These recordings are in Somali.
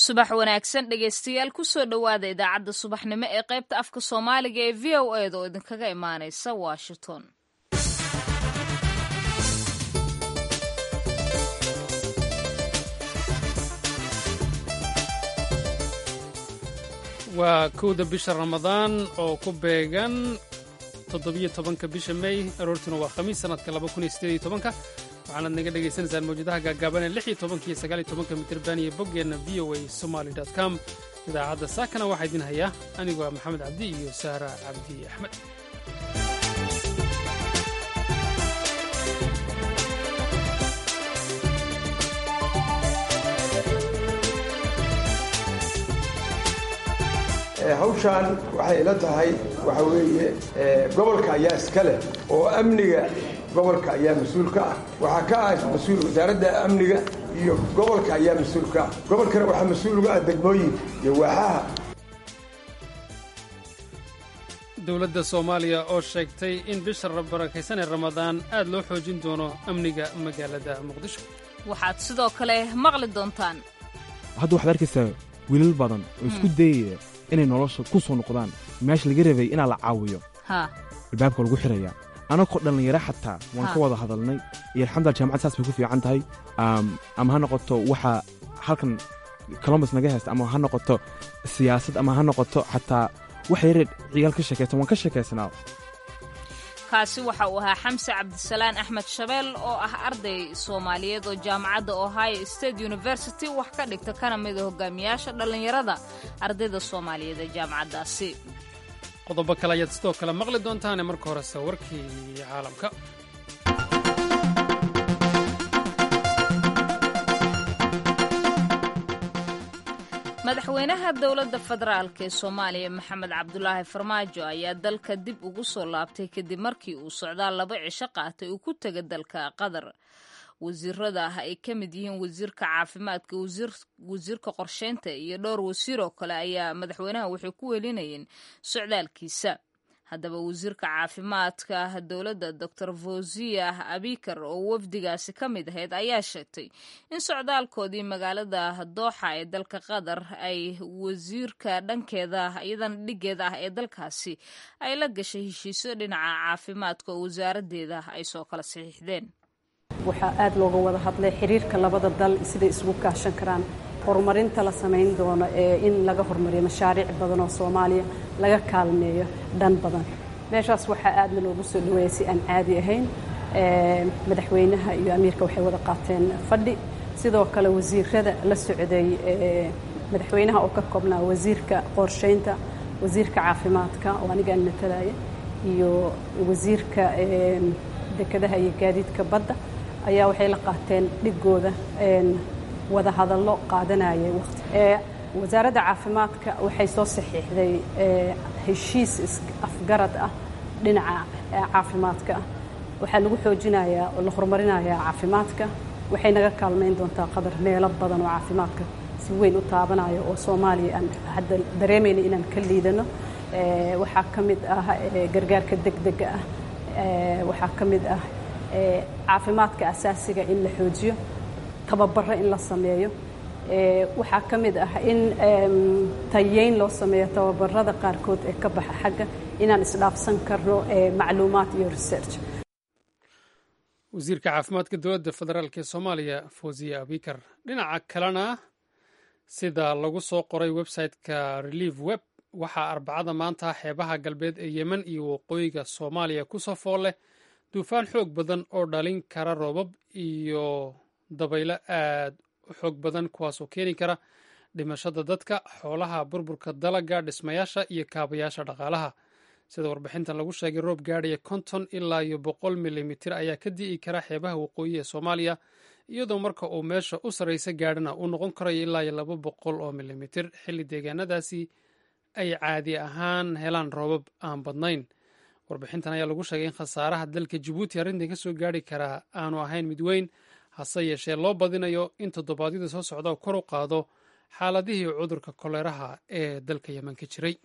subax wanaagsan dhegaystayaal kusoo dhowaada idaacadda subaxnimo ee qaybta afka soomaaliga ee v o eda oo idinkaga imaanaysa washington waa kowda bisha ramadaan oo ku beegan toddobiyo tobanka bisha mey aroortuna waa khamiis sanadka laba kun iyo sideed iyo tobanka waxaanaad naga dhagaysanaysaan mawjadaha gaagaaban ee lix iyo tobanka iyo sagaal iyo tobanka mitirban iyo boggeenna v o a somaly dot com idaacadda saakana waxaa idin hayaa anigoo ah maxamed cabdi iyo saara cabdi axmed hawshaan waxay ila tahay waxa weeye gobolka ayaa iska leh oo amniga gobolka ayaa mas-uul ka ah waxaa ka ah mas-uul wasaaradda amniga iyo gobolka ayaa mas-uul ka ah gobolkana waxaa mas-uul uga ah degmooyinka iyo waaxaha dowladda soomaaliya oo sheegtay in bisha barakaysan ee ramadaan aad loo xoojin doono amniga magaalada muqdisho waxaad sidoo kale maqli doontaan hadda waxaad arkaysaa wiilal badan oo isku dayaya inay nolosha ku soo noqdaan meesha laga rabay inaa la caawiyo albaabka lagu xirayaa anakoo dhallinyaro xataa waan ka wada hadalnay iyo alxamdulila jaamacad saas bay ku fiican tahay ama ha noqoto waxa halkan colombus naga haysta ama ha noqoto siyaasad ama ha noqoto xataa waxa yare ciyaal ka sheekaysan waan ka sheekaysanaa kaasi waxa uu ahaa xamse cabdisalaan axmed shabeel oo ah arday soomaaliyeed oo jaamacadda ohio state university wax ka dhigta kana mida hogaamiyaasha dhallinyarada ardayda soomaaliyeed ee jaamacaddaasi qodobo kale ayaad sidoo kale maqli doontaane marka horese warkii caalamka madaxweynaha dowladda federaalk ee soomaaliya maxamed cabdulaahi farmaajo ayaa dalka dib ugu soo laabtay kadib markii uu socdaal laba cisho qaatay uu ku tega dalka qatar wasiirada ah ay ka mid yihiin wasiirka caafimaadka wasiirka qorsheynta iyo dhowr wasiir oo kale ayaa madaxweynaha waxay ku welinayeen socdaalkiisa haddaba wasiirka caafimaadka dowladda doctor fawziya abikar oo wafdigaasi ka mid ahayd ayaa sheegtay in socdaalkoodii magaalada dooxa ee dalka qatar ay wasiirka dhankeeda iyadana dhigeeda ah ee dalkaasi ay la gashay heshiisyo dhinaca caafimaadka oo wasaaraddeeda ay soo kala saxiixdeen waxaa aad looga wada hadlay xiriirka labada dal siday isugu kaashan karaan horumarinta la samayn doono ee in laga horumariyo mashaariic badan oo soomaaliya laga kaalmeeyo dhan badan meeshaas waxaa aadna loogu soo dhaweeyay si aan caadi ahayn madaxweynaha iyo amiirka waxay wada qaateen fadhi sidoo kale wasiirada la socday madaxweynaha oo ka koobnaa wasiirka qorsheynta wasiirka caafimaadka oo anigaan matalaya iyo wasiirka dekedaha iyo gaadiidka badda ayaa waxay la qaateen dhigooda wada hadallo qaadanayay waqti wasaaradda caafimaadka waxay soo saxiixday heshiis afgarad ah dhinaca caafimaadka ah waxaa lagu xoojinayaa oo la horumarinayaa caafimaadka waxay naga kaalmayn doontaa qadar meelo badan oo caafimaadka si weyn u taabanayo oo soomaaliya aan hadda dareemayna inaan ka liidano waxaa ka mid ah gargaarka degdega ah waxaa ka mid ah caafimaadka asaasiga in la xoojiyo tababaro in la sameeyo waxaa ka mid ah in tayeyn loo sameeyo tababarada qaarkood ee ka baxa xagga inaan isdhaafsan karno macluumaad iyo research wasiirka caafimaadka dowladda federaalk ee soomaaliya fawziya abikar dhinaca kalena sida lagu soo qoray website-ka relief web waxaa arbacada maanta xeebaha galbeed ee yemen iyo waqooyiga soomaaliya ku soo fool leh duufaan xoog badan oo dhalin kara roobab iyo dabaylo aad u xoog badan kuwaasoo keeni kara dhimashada dadka xoolaha burburka dalaga dhismayaasha iyo kaabayaasha dhaqaalaha sida warbixintan lagu sheegay roob gaadhaya konton ilaa iyo boqol milimitir ayaa ka di'i kara xeebaha waqooyi ee soomaaliya iyadoo marka uu meesha u sarraysa gaadhana uu noqon karayo ilaa iyo laba boqol oo milimitir xilli deegaanadaasi ay caadi ahaan helaan roobab aan badnayn warbixintan ayaa lagu sheegay in khasaaraha dalka jabuuti arrintan ka soo gaari karaa aanu ahayn mid weyn hase yeeshee loo badinayo in toddobaadyada soo socda kor u qaado xaaladihii cudurka koleeraha ee dalka yemen ka jiray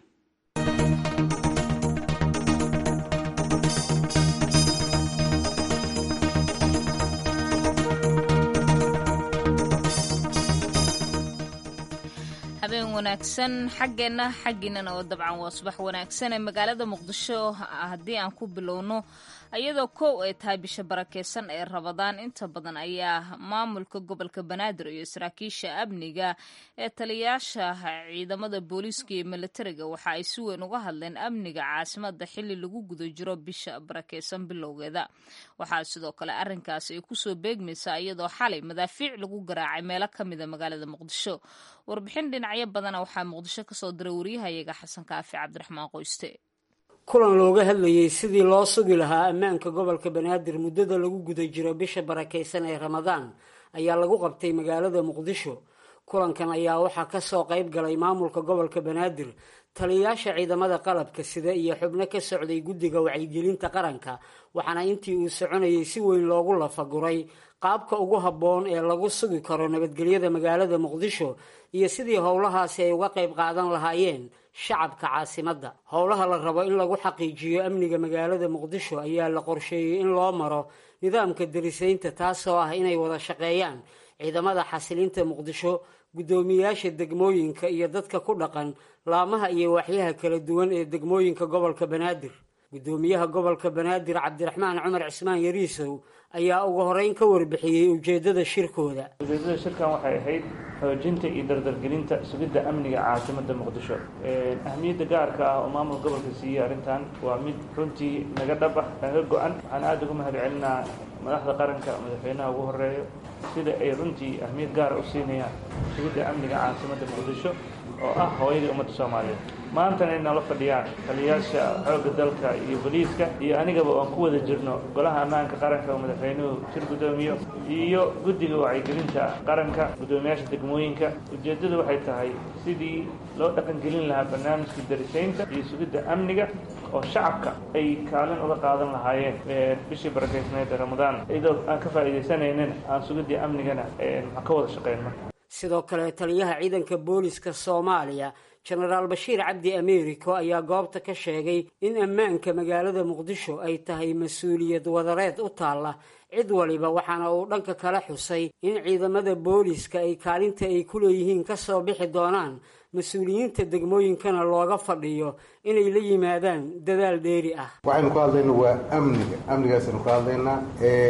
habeen wanaagsan xaggeenna xaggiinana oo dabcan waa subax wanaagsan ee magaalada muqdisho haddii aan ku bilowno iyadoo kow ay tahay bisha barakeysan ee rabadaan inta badan ayaa maamulka gobolka banaadir iyo saraakiisha amniga ee taliyaasha ciidamada booliiska iyo militariga waxa ay si weyn uga hadleen amniga caasimada xili lagu guda jiro bisha barakeysan bilowgeeda waxaa sidoo kale arinkaasi ay kusoo beegmaysaa iyadoo xalay madaafiic lagu garaacay meelo kamida magaalada muqdisho warbixin dhinacyo badana waxaa muqdisho kasoo diray waryahayaga xasan kaafi cabdiraxmaan qoyste kulan looga hadlayey sidii loo sugi lahaa ammaanka gobolka banaadir muddada lagu guda jiro bisha barakaysan ee ramadaan ayaa lagu qabtay magaalada muqdisho kulankan ayaa waxaa kasoo qayb galay maamulka gobolka banaadir taliyayaasha ciidamada qalabka sida iyo xubno ka socday guddiga wacyigelinta qaranka waxaana intii uu soconayay si weyn loogu lafaguray qaabka ugu habboon ee lagu sugi karo nabadgelyada magaalada muqdisho iyo sidii howlahaasi ay uga qayb qaadan lahaayeen shacabka caasimadda howlaha la rabo in lagu xaqiijiyo amniga magaalada muqdisho ayaa la qorsheeyey in loo maro nidaamka darisaynta taasoo ah inay wada shaqeeyaan ciidamada xasilinta muqdisho guddoomiyayaasha degmooyinka iyo dadka ku dhaqan laamaha iyo waaxyaha kala duwan ee degmooyinka gobolka banaadir guddoomiyaha gobolka banaadir cabdiraxmaan cumar cismaan yariisow ayaa ugu horeyn ka warbixiyey ujeedada shirkooda ujeedada shirkan waxay ahayd xoojinta iyo dardargelinta sugidda amniga caasimada muqdisho ahmiyadda gaarka ah oo maamul gobolka siiyey arrintan waa mid runtii naga dhaba naga go-an waxaan aada ugu mahad celinaa madaxda qaranka madaxweynaha ugu horeeyo sida ay runtii ahmiyad gaara u siinayaan sugidda amniga caasimada muqdisho oo ah hooyadii ummadda soomaaliyeed maantana ay nala fadhiyaan taliyayaasha xoogga dalka iyo boliiska iyo anigaba oan ku wada jirno golaha ammaanka qaranka oo madaxweynuhu shir guddoomiyo iyo guddiga wacyigelinta qaranka guddoomiyaasha degmooyinka ujeeddadu waxay tahay sidii loo dhaqangelin lahaa barnaamijka darisaynta iyo sugidda amniga oo shacabka ay kaalin uga qaadan lahaayeen bishii barakeysneed ee ramadaan iyadoo aan ka faa'iidaysanaynin aan sugiddii amnigana maxaan ka wada shaqeyn marka sidoo kale taliyaha ciidanka booliska soomaaliya jenaraal bashiir cabdi ameeriko ayaa goobta ka sheegay in ammaanka magaalada muqdisho ay tahay mas-uuliyad wadareed u taalla cid waliba waxaana uu dhanka kala xusay in ciidamada booliska ay kaalinta ay ku leeyihiin ka soo bixi doonaan mas-uuliyiinta degmooyinkana looga fadhiyo inay la yimaadaan dadaal dheeri ah waxaynu ka hadlayna waa amniga amnigaasaynu ka hadlaynaa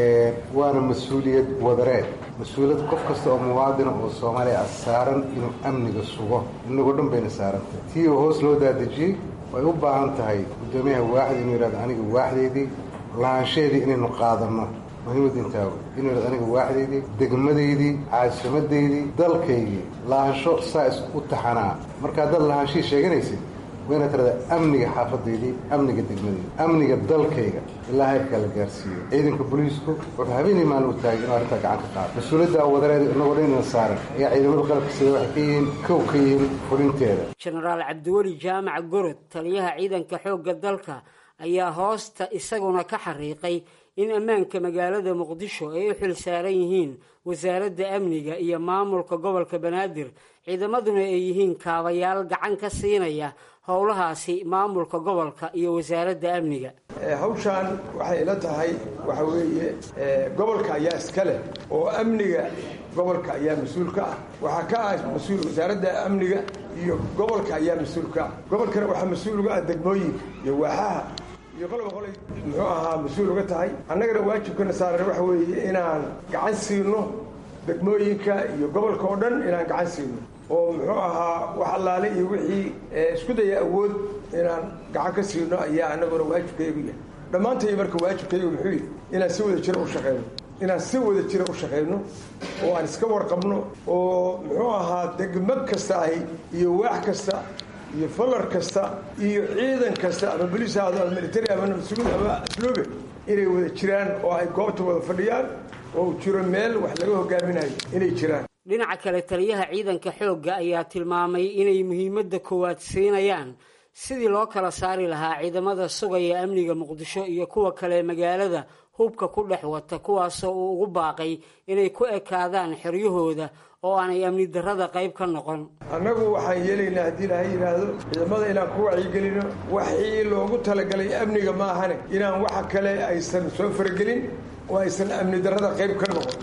waana mas-uuliyad wadareed mas-uuliyad qof kasta oo muwaadina oo soomaaliya ah saaran inuu amniga sugo inagoo dhan bayna saarantah tii oo hoos loo daadejiyey way u baahan tahay guddoomiyaha waaxda inuu yidhahdo aniga waaxdeydii lahaanshaheedii inaynu qaadanno muhiimadda intaa wey inuu yidhahdo aniga waaxdeydii degmadaydii caasimadeydii dalkaygii lahaansho saa is u taxanaa marka haddaad lahaanshihii sheeganaysid wayna tirada amniga xaafadaydii amniga degmadeyda amniga dalkayga ilaa heerka la gaarsiiyo ciidanka booliisku wuxuu habeenii maalin u taagay inuu arrintaa gacan ka qaado mas-uuliyadda wadareed inagoo dhan ina saaran ayaa ciidamada qalabka sida waxay ka yihiin kow ka yihiin fulinteeda jenaraal cabdiweli jaamac gorod taliyaha ciidanka xoogga dalka ayaa hoosta isaguna ka xariiqay in ammaanka magaalada muqdisho ay u xil saaran yihiin wasaaradda amniga iyo maamulka gobolka banaadir ciidamaduna ay yihiin kaabayaal gacan ka siinaya howlahaasi maamulka gobolka iyo wasaaradda amniga hawshaan waxay ila tahay waxa weeye gobolka ayaa iska leh oo amniga gobolka ayaa mas-uul ka ah waxaa ka ah mas-uul wasaaradda amniga iyo gobolka ayaa mas-uul ka ah gobolkana waxaa mas-uul uga ah degmooyinka iyo waaxaha iyo qoloba qolay muxuu ahaa mas-uul uga tahay annagana waajibkana saaran waxa weeye inaan gacan siino degmooyinka iyo gobolka oo dhan inaan gacan siino oo muxuu ahaa wax allaale iyo wixii isku daya awood inaan gacan ka siino ayaa annaguna waajibkaygu yahay dhammaantay marka waajibkaygu muxuu yihi inaan si wada jira u shaqeyno inaan si wada jira u shaqeyno oo aan iska warqabno oo muxuu ahaa degmo kasta ahi iyo waax kasta iyo falar kasta iyo ciidan kasta ama boliis ahaado ama military ama nabadsuguud ama asluube inay wada jiraan oo ay goobta wada fadhiyaan oo jiro meel wax laga hogaaminayo inay jiraan dhinaca kale taliyaha ciidanka xoogga ayaa tilmaamay inay muhiimadda koowaad siinayaan sidii loo kala saari lahaa ciidamada sugaya amniga muqdisho iyo kuwa kale magaalada hubka ku dhex wata kuwaasoo uu ugu baaqay inay ku ekaadaan xeryahooda oo aanay amni darrada qayb ka noqon annagu waxaan yeelaynaa haddii ilaahay yidhaahdo ciidamada inaan ku wacyigelino waxii loogu talagalay amniga maahane inaan waxa kale aysan soo faragelin oo aysan amni darrada qayb ka noqon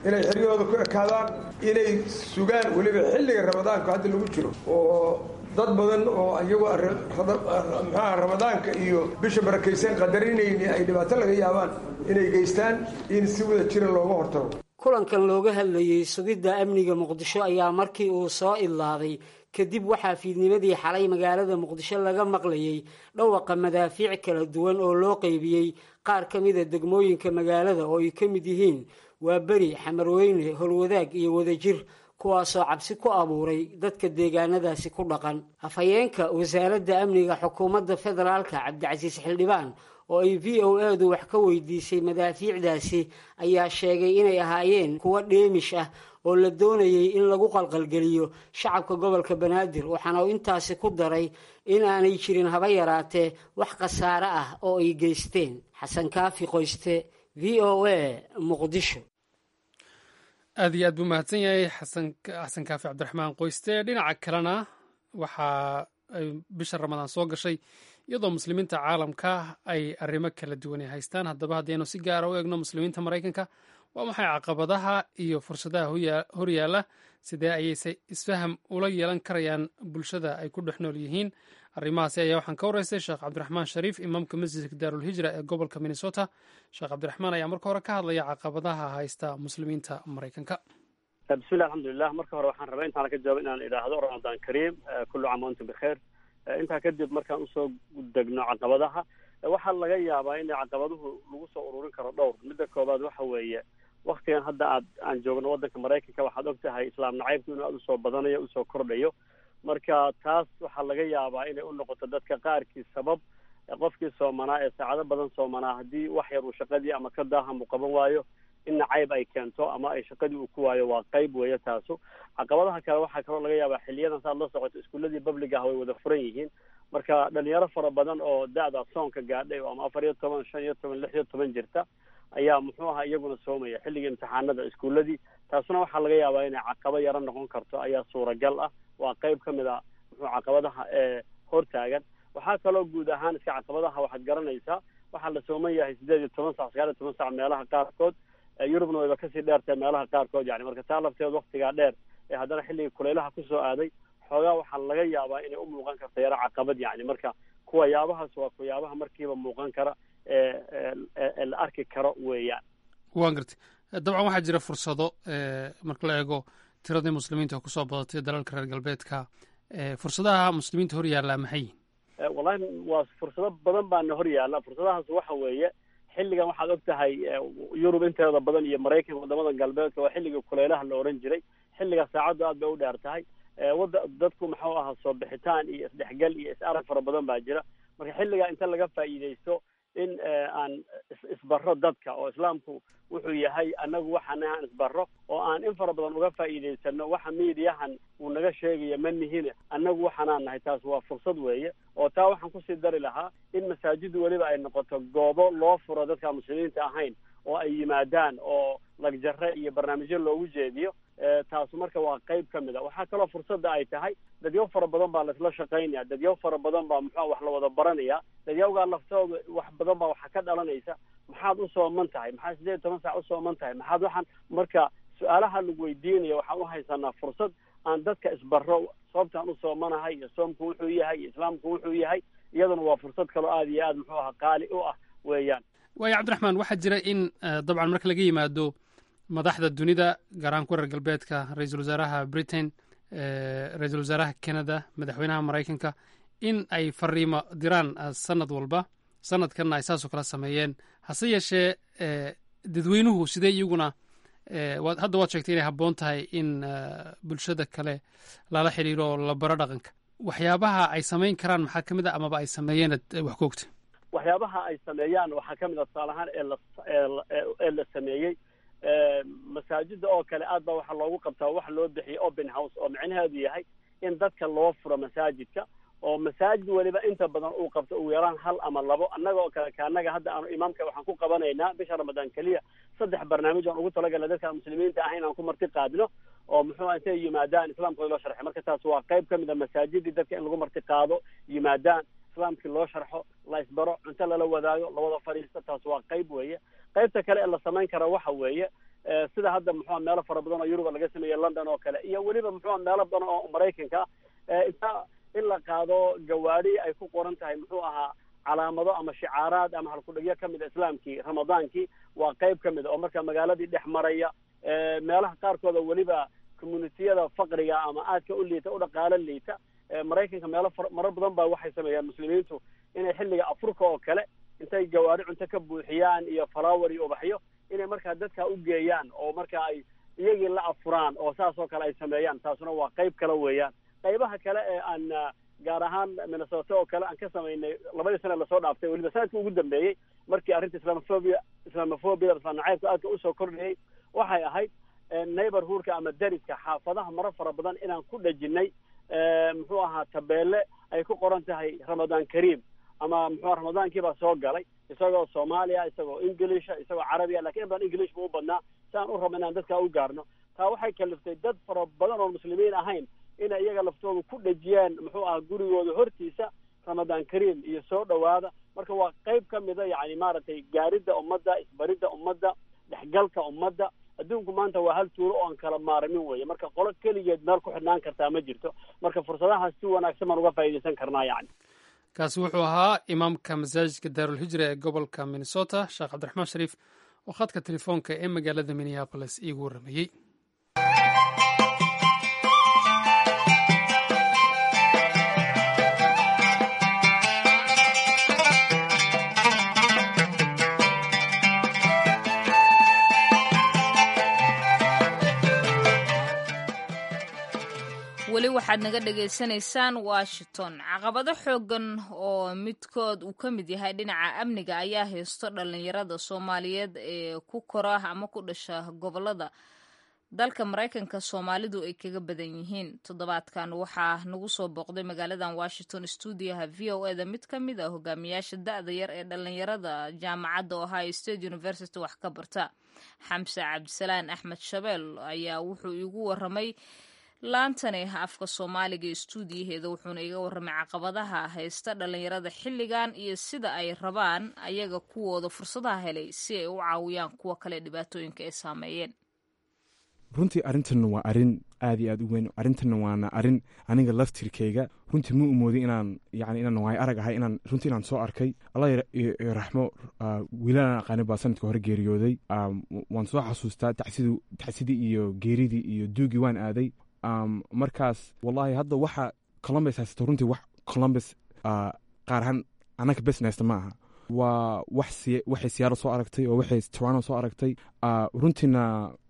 inay xeryahooda ku ekaadaan inay sugaan weliba xilliga ramadaanku hadda lagu jiro oo dad badan oo iyagu maxaha ramadaanka iyo bisha barakaysan qadarinayni ay dhibaato laga yaabaan inay geystaan in si wada jira looga hortago kulankan looga hadlayey sugidda amniga muqdisho ayaa markii uu soo idlaaday kadib waxaa fiidnimadii xalay magaalada muqdisho laga maqlayey dhawaqa madaafiic kala duwan oo loo qeybiyey qaar ka mida degmooyinka magaalada oo ay ka mid yihiin waa beri xamarweyne holwadaag iyo wadajir kuwaasoo cabsi ku abuuray dadka deegaanadaasi ku dhaqan afhayeenka wasaaradda amniga xukuumadda federaalka cabdicasiis xildhibaan oo ay v o edu wax ka weydiisay madaafiicdaasi ayaa sheegay inay ahaayeen kuwo dheemish ah oo la doonayay in lagu qalqalgeliyo shacabka gobolka banaadir waxaana uu intaasi ku daray in aanay jirin haba yaraatee wax khasaare ah oo ay geysteen xasan kaafi qoyste v o a muqdisho aad iyo aad buu mahadsan yahay xasan kaafi cabdiraxmaan qoyste dhinaca kalena waxaa ay bisha ramadaan soo gashay iyadoo muslimiinta caalamka ay arrimo kala duwanay haystaan haddaba haddaynu si gaara u eegno muslimiinta maraykanka waa maxay caqabadaha iyo fursadaha horyaala sidee ayayse isfaham ula yeelan karayaan bulshada ay ku dhex nool yihiin arrimahaasi ayaa waxaan ka waraystay sheekh cabdiraxmaan shariif imaamka masjidka daarulhijra ee gobolka minnesota sheekh cabdiraxmaan ayaa marka hore ka hadlaya caqabadaha haysta muslimiinta maraykanka bismillahi alxamdulilah marka hore waxaan rabaa intaan ka jawaabo inaan idhaahdo ramadaan kariim kullu caam antum bikheer intaa kadib markaan usoo degno caqabadaha waxaa laga yaabaa in caqabaduhu lagu soo ururin karo dhowr midda koobaad waxa weeye waktigan hadda aad aan joogno waddanka maraykanka waxaad og tahay islaam nacaybku inuu aada usoo badanayo usoo kordhayo marka taas waxaa laga yaabaa inay u noqoto dadka qaarkii sabab qofkii soomanaa ee saacado badan soomanaa haddii wax yar uu shaqadii ama ka daaham uu qaban waayo in nacayb ay keento ama ay shaqadii uu ku waayo waa qayb weeye taasu caqabadaha kale waxaa kaloo laga yaabaa xiliyadan saad la socoto iskuuladii public ah way wada furan yihiin marka dhalinyaro fara badan oo da-da soonka gaadhay oo ama afar iyo toban shan iyo toban lix iyo toban jirta ayaa muxuu ahaa iyaguna soomaya xilligii imtixaanada iskuuladii taasuna waxaa laga yaabaa inay caqabo yaro noqon karto ayaa suuragal ah waa qayb ka mid a muxuu caqabadaha ee hortaagan waxaa kaloo guud ahaan iska caqabadaha waxaad garanaysaa waxaa la sooman yahay sideed iyo toban sac sagaal iyo toban sac meelaha qaarkood yurubna wayba kasii dheertahay meelaha qaarkood yani marka taa lafteed waktigaa dheer ee haddana xilligii kuleylaha kusoo aaday xoogaa waxaa laga yaabaa inay u muuqan karto yaro caqabad yani marka kuwa yaabahaas waa kuyaabaha markiiba muuqan kara ee la arki karo weeyaan waan gartay dabcan waxaa jira fursado marka la eego tiradii muslimiinta kusoo badatay dalalka reer galbeedka fursadaha muslimiinta hor yaallaa maxay yihin wallahi waa fursado badan baana hor yaalla fursadahaas waxa weeye xilligan waxaad og tahay yurub inteeda badan iyo maraykanka wadamada galbeedka waa xilligii kuleylaha la oran jiray xilliga saacaddu aad bay u dheer tahay wada dadku maxuu ahaa soo bixitaan iyo isdhexgal iyo is-arag fara badan baa jira marka xilligaa inta laga faa'iidaysto in aan isbaro dadka oo islaamku wuxuu yahay annagu waxaana aan isbaro oo aan in fara badan uga faa'iidaysano waxa miidiyahan uu naga sheegaya ma nihine annagu waxaanaan nahay taas waa fursad weeye oo taa waxaan kusii dari lahaa in masaajidu weliba ay noqoto goobo loo furo dadka muslimiinta ahayn oo ay yimaadaan oo lagjare iyo barnaamijyo loogu jeediyo taasu marka waa qayb ka mid a waxaa kaloo fursadda ay tahay dadyaw fara badan baa laisla shaqaynaya dadyaw fara badan baa muxua wax la wada baranaya dadyawgaa laftooda wax badan baa waxa ka dhalanaysa maxaad u sooman tahay maxaad sideed iyo toban saac u sooman tahay maxaad waxaan marka su-aalaha lagu weydiinaya waxaan u haysanaa fursad aan dadka isbaro sababtaan u soomanahay iyo soomku wuxuu yahay iyo islaamku wuxuu yahay iyaduna waa fursad kaloo aada iyo aad muxuu ahaa qaali u ah weeyaan waayo cabdiraxmaan waxaa jira in dabcan marka laga yimaado madaxda dunida gaar ahaan ku reer galbeedka ra-iisul wasaaraha britain ra-iisul wasaaraha canada madaxweynaha maraykanka in ay fariimo diraan sanad walba sanadkanna ay saasoo kala sameeyeen hase yeeshee dadweynuhu sidee iyaguna hadda waad sheegtay inay habboon tahay in bulshada kale lala xiriiro oo la baro dhaqanka waxyaabaha ay samayn karaan maxaa ka mid a amaba ay sameeyeen wax ka ogta waxyaabaha ay sameeyaan waxaa ka mid a tusaale ahaan ee la ee la sameeyey masaajida oo kale aad baa waxaa loogu qabtaa waxa loo bixiyay open house oo micnaheedu yahay in dadka loo furo masaajidka oo masaajid weliba inta badan uu qabto ugu yaraan hal ama labo annaga oo kale kaanaga hadda aanu imaamka waxaan ku qabanaynaa bisha ramadaan keliya saddex barnaamij aan ugu talagalna dadka muslimiinta ah inaan ku marti qaadno oo muxuu intay yimaadaan islaamkooda loo sharxay marka taas waa qayb ka mid a masaajidii dadka in lagu marti qaado yimaadaan islaamkii loo sharxo la isbaro cunto lala wadaago lawada fadhiisto taas waa qayb weeye qaybta kale ee la samayn kara waxa weeye sida hadda muxua meelo fara badan oo yuruba laga sameeyey london oo kale iyo weliba muxua meelo badan oo maraykanka inta in la qaado gawaadi ay ku qoran tahay muxuu ahaa calaamado ama shicaaraad ama halkudhigyo kamid a islaamkii ramadaankii waa qayb ka mid a oo marka magaaladii dhex maraya meelaha qaarkooda weliba communitiyada faqriga ama aadka u liita u dhaqaalo liita maraykanka meelo marar badan ba waxay sameeyaan muslimiintu inay xilliga afurka oo kale intay gawaari cunto ka buuxiyaan iyo flower iyo ubaxyo inay markaa dadka u geeyaan oo marka ay iyagii la afuraan oo saas oo kale ay sameeyaan taasuna waa qayb kale weeyaan qaybaha kale ee aan gaar ahaan minnesota oo kale aan ka samaynay labadii sana lasoo dhaaftay weliba sanadkii ugu dambeeyey markii arrinta islamophobia islamophobia islam nacaybka aadka usoo kordhiyey waxay ahayd neighborhoodka ama dariska xaafadaha maro fara badan inaan ku dhejinay muxuu ahaa tabeelle ay ku qoran tahay ramadaan kariim ama muxua ramadaankii baa soo galay isagoo soomaaliya isagoo englisha isagoo carabiya lakin in badan english buu u badnaa si aan u rabno inaan dadka u gaarno taa waxay kaliftay dad fara badan oo muslimiin ahayn inay iyaga laftooda ku dhejiyaan muxuu ahaa gurigooda hortiisa ramadaan kariim iyo soo dhowaada marka waa qayb ka mida yani maaragtay gaaridda ummadda isbaridda ummadda dhexgalka ummadda adduunku maanta waa hal tuulo oo aan kala maaramin weeye marka qolo keligeed meel ku xidhnaan kartaa ma jirto marka fursadahaas si wanaagsan baan uga faa'iidaysan karnaa yani kaasi wuxuu ahaa imaamka masaajidka daarulhijra ee gobolka minnesota sheekh cabdiraxmaan shariif oo khadka telefoonka ee magaalada minneabolis iigu warramayey weli waxaad naga dhagaysanaysaan washington caqabado xoogan oo midkood uu ka mid yahay dhinaca amniga ayaa haysto dhalinyarada soomaaliyeed ee ku kora ama ku dhasha gobolada dalka maraykanka soomaalidu ay kaga badan yihiin toddobaadkan waxaa nagu soo booqday magaaladan washington stuudiyaha v o eda mid ka mid a hogaamiyaasha da-da yar ee dhalinyarada jaamacadda ohio state university wax ka barta xamse cabdisalaan axmed shabeel ayaa wuxuu iigu waramay laantani afka soomaaliga ee stuudiyaheeda wuxuuna iga warramay caqabadaha haysta dhalinyarada xilligan iyo sida ay rabaan ayaga kuwooda fursadaha helay si ay u caawiyaan kuwa kale dhibaatooyinka ay saameeyeen runtii arrintan waa arrin aad iyo aad u weyn arrintanna waana arrin aniga laftirkayga runtii ma umooday inaan yani inaan waay arag ahay inaan runtii inaan soo arkay allah raxmo wiilalaan aqaani baa sanadka hore geeriyooday waan soo xasuustaa tacsidii iyo geeridii iyo duugii waan aaday markaas wallahi hadda waxa columbus haysato runtii wax columbus qaar ahaan annaga besnesta ma aha waa waxay siyaaro soo aragtay oo waxay toronto soo aragtay runtiina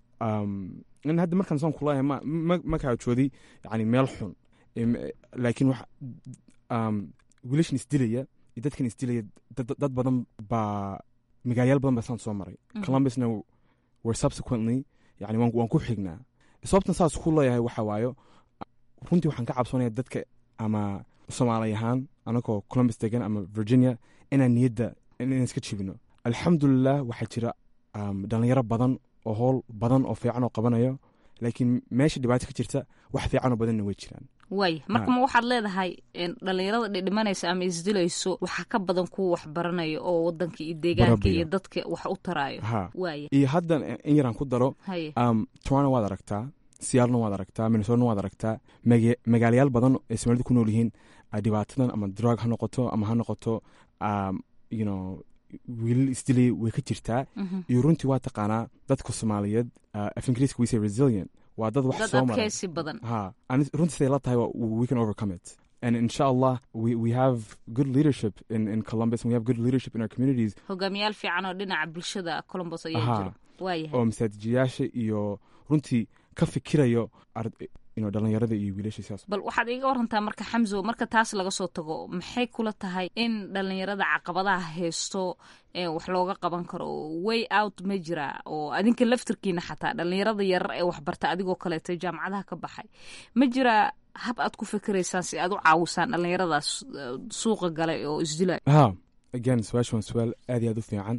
in hadda markaan saan kulahay ma kaajooday yani meel xun laakiin wax wiilashan isdilaya iyo dadkan isdilaya dad badan baa magaalayaal badan baa saan soo maray columbusna were subsequently yani waan ku xignaa sababtan saas ku leeyahay waxa waayo runtii waxaan ka cabsoonaya dadka ama soomaali ahaan anagoo columbus degan ama virginia inaan niyadda inaan iska jibino alxamdulilah waxaa jira dhalinyaro badan oo howl badan oo fiican oo qabanayo laakiin meesha dhibaato ka jirta wax fiicanoo badanna way jiraan waaya marka ma waxaad leedahay dhalinyarada dhidhimanaysa ama isdilayso waxaa ka badan kuwa wax baranaya oo wadanka iyo deegaanka iyo dadka wax u taraayo waaya iyo haddan in yaraan ku daro toronto waad aragtaa siyaalna waad aragtaa minnesotana waad aragtaa magaalayaal badan ay soomaalida ku nool yihiin dhibaatadan ama drug ha noqoto ama ha noqoto you know wiilal isdilay way ka jirtaa iyo runtii waa taqaanaa dadka soomaaliyeed af ingiriiska we say resilient waa dad wax soo maray ha runtii siday la tahay we can overcome it and insha allah we, we have good leadership in, in columbus and we have good leadership in our communities hogaamiyaal fiican oo dhinaca bulshada columbus ayaa jira waayahay oo masaajiyaasha iyo runtii ka fikirayo dhalinyarada iyo wiilasha bal waxaad iiga warantaa marka xamso marka taas laga soo tago maxay kula tahay in dhalinyarada caqabadaha haysto wax looga qaban karo way out ma jira oo adinka laftirkiina xataa dhalinyarada yarar ee waxbarta adigoo kaleeto jaamacadaha ka baxay ma jira hab aad ku fikiraysaan si aad u caawisaan dhalinyaradaas suuqa galay oo isdilay ha again su-aasha waa su-aal aad iyo aad u fiican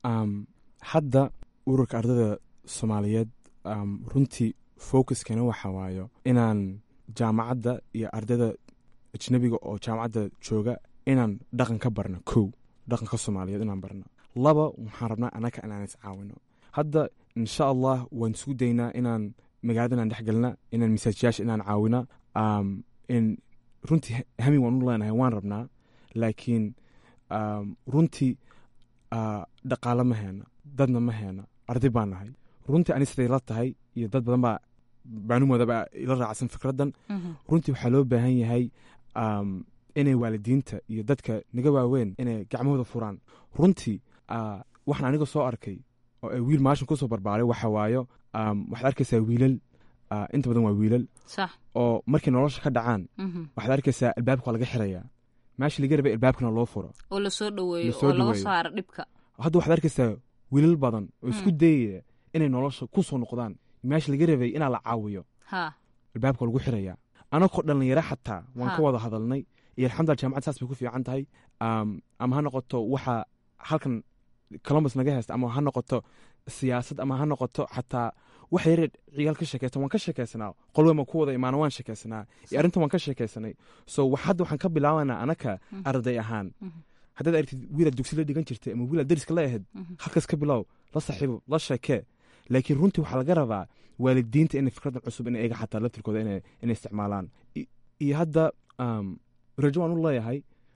hadda ururka ardada soomaaliyeed runtii focuskana waxa waayo inaan jaamacadda iyo ardayda ajnabiga oo jaamacadda jooga inaan dhaqan ka barno kow dhaqanka soomaaliyeed inaan barno laba waxaan rabnaa anaka inaan is caawino hadda insha allah waan isku daynaa inaan magaalada inaan dhex gelna inaan masaajiyaasha inaan caawina in runtii hami waan u leenahay waan rabnaa laakiin runtii dhaqaalo ma heena dadna ma heena arday baan nahay runtii ani siday la tahay iyo dad badan baa baanumoodaba ila raacsan fikraddan runtii waxaa loo baahan yahay inay waalidiinta iyo dadka naga waaweyn inay gacmahooda furaan runtii waxaan aniga soo arkay oo ay wiil maashin kusoo barbaaray waxa waayo waxaad arkaysaa wiilal inta badan waa wiilal oo markay nolosha ka dhacaan waxaad arkaysaa albaabka waa laga xirayaa meesha laga rabay albaabkana loo furo oo lasoo dhaweeyo oo laga saaro dhibka hadda waxaad arkaysaa wiilal badan oo isku dayaya inay nolosha ku soo noqdaan meesha laga rabay inaa la caawiyo albaabka lagu xirayaa anakoo dhallinyaro xataa waan ka wada hadalnay iyo alxamdullah jaamacad saas bay ku fiican tahay ama ha noqoto waxa halkan columbus naga haysta ama ha noqoto siyaasad ama ha noqoto xataa wax yare ciyaal ka sheekeysan waan ka sheekeysanaa qolwema ku wada imaana waan sheekeysanaa iyo arrintan waan ka sheekeysanay so hadda waxaan ka bilaabanaa anaka arday ahaan haddaad aragtid wiilaad dugsi la dhigan jirtay ama wiilaad dariska la ahayd halkaas ka bilow la saaxiibo la sheekee laakiin runtii waxaa laga rabaa waalidiinta inay fikraddan cusub in eega xataa laftirkooda inay isticmaalaan iyo hadda rajo waan u leeyahay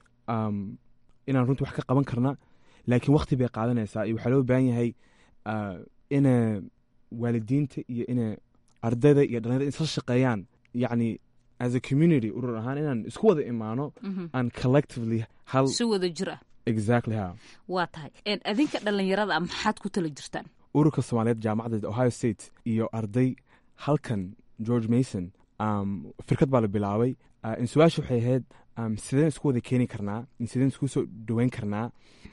inaan runtii wax ka qaban karna laakiin wakti bay qaadanaysaa iyo waxaa loo baahan yahay ina waalidiinta iyo ina ardayda iyo dhalinyarada isla shaqeeyaan yacni as a community urur ahaan inaan isku wada imaano aan collectively hal si wada jir ah exactly ha waa tahay adinka dhallinyarada ah maxaad ku tala jirtaan ururka soomaaliyeed jaamacadda ohio state iyo arday halkan george mason firkad baa la bilaabay in su-aasha waxay ahayd sideen isku wada keeni karnaa sideen isku soo dhoweyn karnaa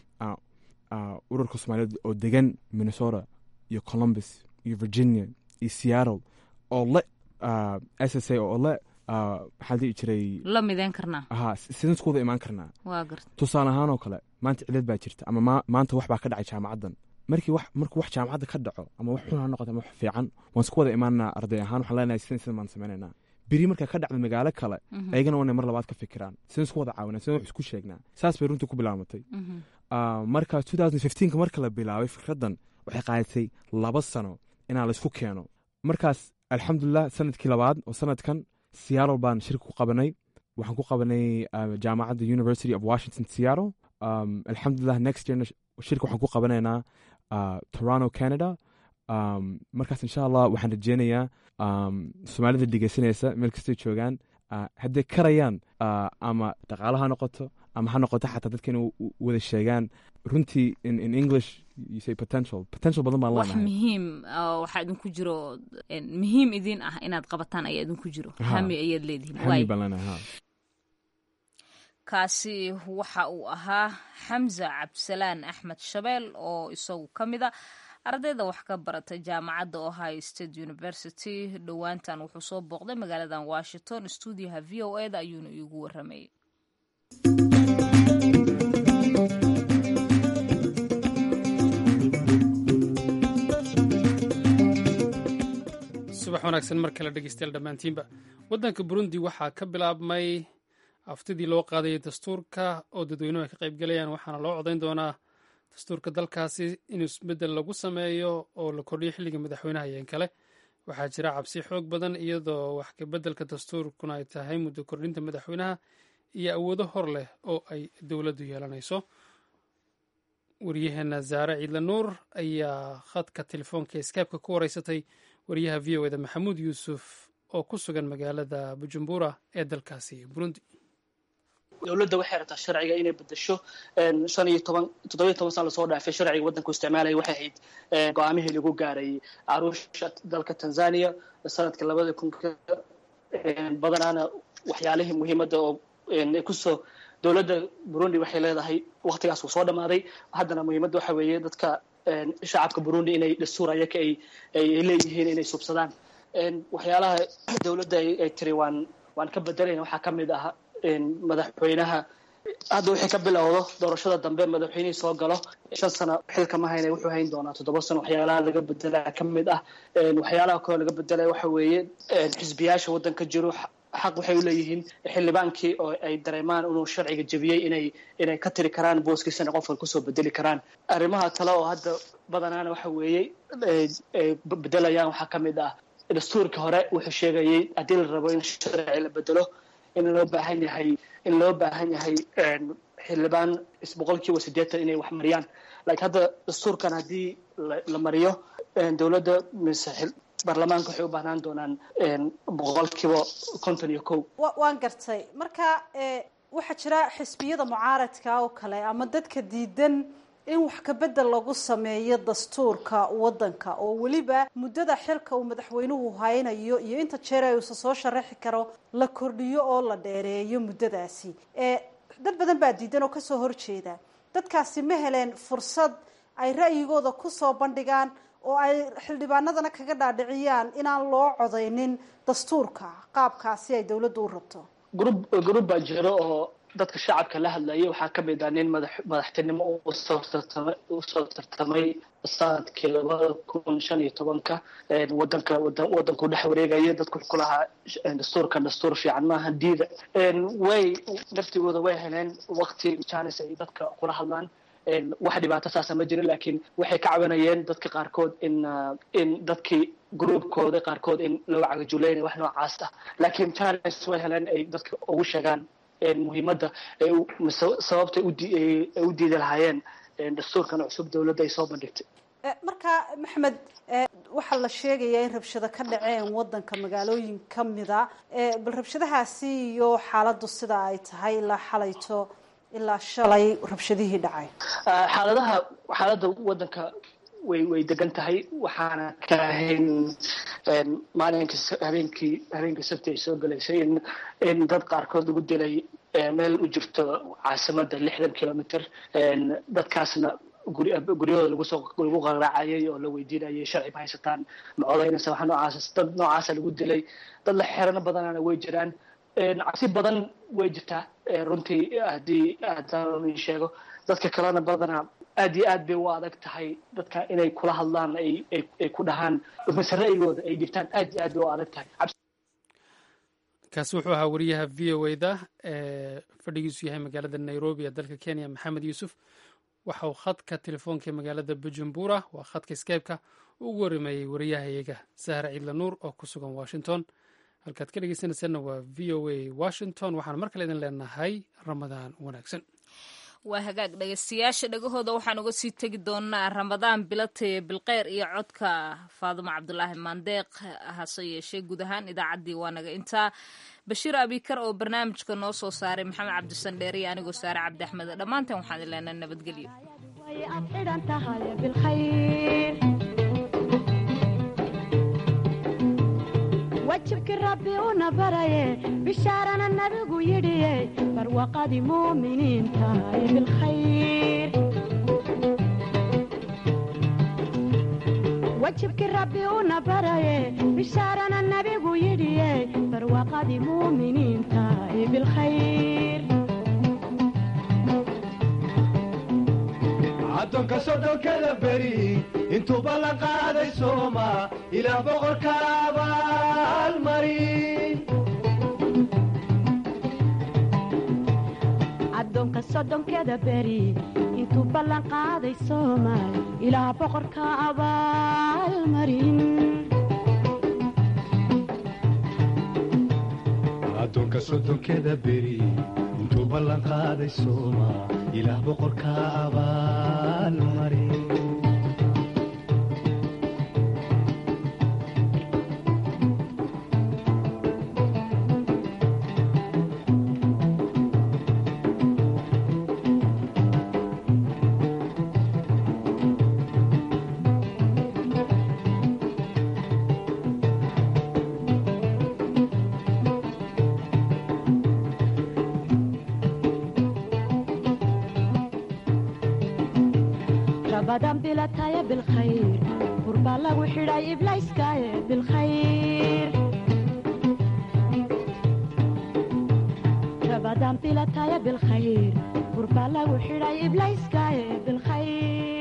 ururka soomaaliyeed oo degan minnesota iyo columbus iyo virginia iyo seattle oo le s s a oo le maxaa dhihi jiray la mideyn karnaa ha sideen isku wada imaan karnaa waa garta tusaale ahaan oo kale maanta cilad baa jirta ama maanta wax baa ka dhacay jaamacaddan markii wax markuu wax jaamacadda ka dhaco ama wax xun ha noqoto ama wax fiican waan isku wada imaanaa arday ahaan waxaan leenahay sidan sidan baan sameynaynaa beri markaa ka dhacda magaalo kale ayagana waa inay mar labaad ka fikiraan sidaan isku wada caawinaa sidaan wax isku sheegnaa saas bay runtii ku bilaamatay marka ka marka la bilaabay fikraddan waxay qaadatay laba sano inaa laysku keeno markaas alxamdulilah sanadkii labaad oo sanadkan seattle baan shirka ku qabanay waxaan ku qabanay jaamacadda university of washington seattle alxamdulilah next yearna shirka waxaan ku qabanaynaa toronto canada markaas insha allah waxaan rajeynayaa soomaalida dhegeysanaysa meel kastay joogaan hadday karayaan ama dhaqaalo ha noqoto ama ha noqoto xataa dadka inay wada sheegaan runtii in english you say potential potential badan baan wax leenahay muhiim waxaa idinku jiro muhiim idin ah inaad qabataan ayaa idinku jiro hami ayaad leedihiin hami baan leenahay ha kaasi waxa uu ahaa xamza cabdisalaan axmed shabeel oo isagu ka mid a ardayda wax ka barata jaamacadda ohio state university dhowaantan wuxuu soo booqday magaaladan washington stuudiyaha v o eda ayuuna iigu waramayay subax wanaagsan mar kale dhegeystayaal dhammaantiinba waddanka burundi waxaa ka bilaabmay aftidii loo qaadayay dastuurka oo dadweynuhu ay ka qayb galayaan waxaana loo codayn doonaa dastuurka dalkaasi in isbeddel lagu sameeyo oo la kordhiyo xilliga madaxweynaha yeen kale waxaa jira cabsi xoog badan iyadoo wax kabeddelka dastuurkuna ay tahay muddo kordhinta madaxweynaha iyo awoodo hor leh oo ay dowladdu yeelanayso waryaheena zaare ciidle nuur ayaa khadka telefoonka skypeka ku wareysatay wariyaha v o eda maxamuud yuusuf oo ku sugan magaalada bujumbura ee dalkaasi burundi dowladda waxay rabtaa sharciga inay bedesho shan iyo toban toddobiyo toban sana lasoo dhaafay sharciga waddanku isticmaalaya waxay ahayd go-aamihii lagu gaaray caruusha dalka tanzania sanadka labada kunka badanaana waxyaalihii muhiimadda oo kusoo dowladda burundi waxay leedahay waktigaas uu soo dhammaaday haddana muhiimadda waxa weeye dadka shacabka burundi inay dastuur ayaka ay ay leeyihiin inay subsadaan waxyaalaha dowladda ay tiri waan waan ka bedelayna waxaa ka mid ah madaxweynaha hadda wixii ka bilowdo doorashada dambe madaxweynihii soo galo shan sano xilka ma hayna wuxuu hayn doonaa toddoba sano waxyaalaha laga bedelaa ka mid ah waxyaalaha kaloo laga bedelaya waxa weeye xisbiyaasha waddanka jiro xaq waxay u leeyihiin xildhibaankii oo ay dareemaan inuu sharciga jebiyey inay inay ka tiri karaan booskiisana qofka kusoo bedeli karaan arrimaha kale oo hadda badanaana waxa weeye bedelayaan waxaa ka mid ah dastuurkii hore wuxuu sheegayey haddii la rabo in sharci la bedelo in loo baahan yahay in loo baahan yahay xildhibaan boqolkiiba siddeetan inay wax mariyaan laakiin hadda dastuurkan haddii la mariyo dowladda mise baarlamaanka waxay u baahnaan doonaan boqolkiiba konton iyo kow waan gartay marka waxaa jira xisbiyada mucaaradka oo kale ama dadka diidan in wax kabedel lagu sameeyo dastuurka wadanka oo weliba muddada xilka uu madaxweynuhu haynayo iyo inta jeer ay uusa soo sharaxi karo la kordhiyo oo la dheereeyo muddadaasi dad badan baa diidan oo kasoo horjeeda dadkaasi ma heleen fursad ay ra'yigooda kusoo bandhigaan oo ay xildhibaanadana kaga dhaadhiciyaan inaan loo codeynin dastuurka qaabkaasi ay dowladdu u rabto grub grub baa jiro oo dadka shacabka la hadlayay waxaa ka mid ah nin madax madaxtinimo usoo tartamay usoo tartamay sanadkii labada kun shan iyo tobanka wadanka wadanku dhex wareegaya dadku wuxuu ku lahaa dastuurka dastuur fiican maaha diida way naftigooda way heleen waqti janis ay dadka kula hadlaan wax dhibaato saasa ma jirin laakiin waxay ka cabanayeen dadka qaarkood in in dadkii groupkooda qaarkood in loo cagajuleynay wax noocaas ah laakiin janis way heleen ay dadka ugu sheegaan muhiimadda sababtay u diidi lahaayeen dastuurkan cusub dowladda ay soo bandhigtay marka maxmed waxaa la sheegayaa in rabshado ka dhaceen wadanka magaalooyin kamida bal rabshadahaasi iyo xaaladdu sida ay tahay ilaa xalayto ilaa shalay rabshadihii dhacay xaaladaha xaaladda wadanka way way degan tahay waxaana ka ahayn maalinka habeenkii habeenkii sabti ay soo galaysay in in dad qaarkood lagu dilay meel u jirto caasimada lixdan kilomitr dadkaasna guryahooda lagusoo lagu qaraacayay oo la weydiinayay sharci ma haysataan ma codaynaysa waxa noocaas dad noocaasa lagu dilay dad la xerano badanana way jiraan cabsi badan way jirtaa runtii haddii haddaan sheego dadka kalena badanaa aad iyo aad bay u adag tahay dadka inay kula hadlaan ay ay ku dhahaan mise ra'yigooda ay dhibtaan aad iyo aad bay u adag tahay kaasi wuxuu ahaa wariyaha v o e da ee fadhigiisu yahay magaalada nairobi ee dalka kenya maxamed yuusuf waxa uu khadka telefoonka ee magaalada bujumbura waa khadka skype-ka ugu warimeeyey wariyahayaga sahra ciidla nuur oo ku sugan washington halkaad ka dhegeysanaysaanna waa v o a washington waxaan mar kale idin leenahay ramadaan wanaagsan waa hagaag dhegeystayaasha dhegahooda waxaan uga sii tegi doonaa ramadaan bilatay bilkeyr iyo codka faadumo cabdulaahi maandeeq hase yeeshee guud ahaan idaacaddii waa naga intaa bashiir abikar oo barnaamijka noo soo saaray maxamed cabdisandheer iyo anigoo saare cabdi axmed dhammaanteen waxaan idin leenahay nabadgelyo wajibkii rabbi una baraye bishaarana nabigu yidhiye barwaqadii muuminiinta ay bilkhayr wajibkii rabbi una baraye bishaarana nabigu yidhiye barwaqadii muuminiinta ay bilkhayr addoonka sodhonkada beri intuuba la qaaday sooma ilaa boqorka abaalmari addoonka soddonkeda beri intuu ballan qaaday soomaal ilaa boqorka abaalmarin addoonka soddonkeda beri intuu ballan qaaday sooma ilaah boqorka abaalmari rabadan bilataya bilkhayr burbaa lagu xidhay iblayskaaye bilkhayr rabadan bilataya bilkhayr burbaa lagu xidhay iblayskaaye bilkhayr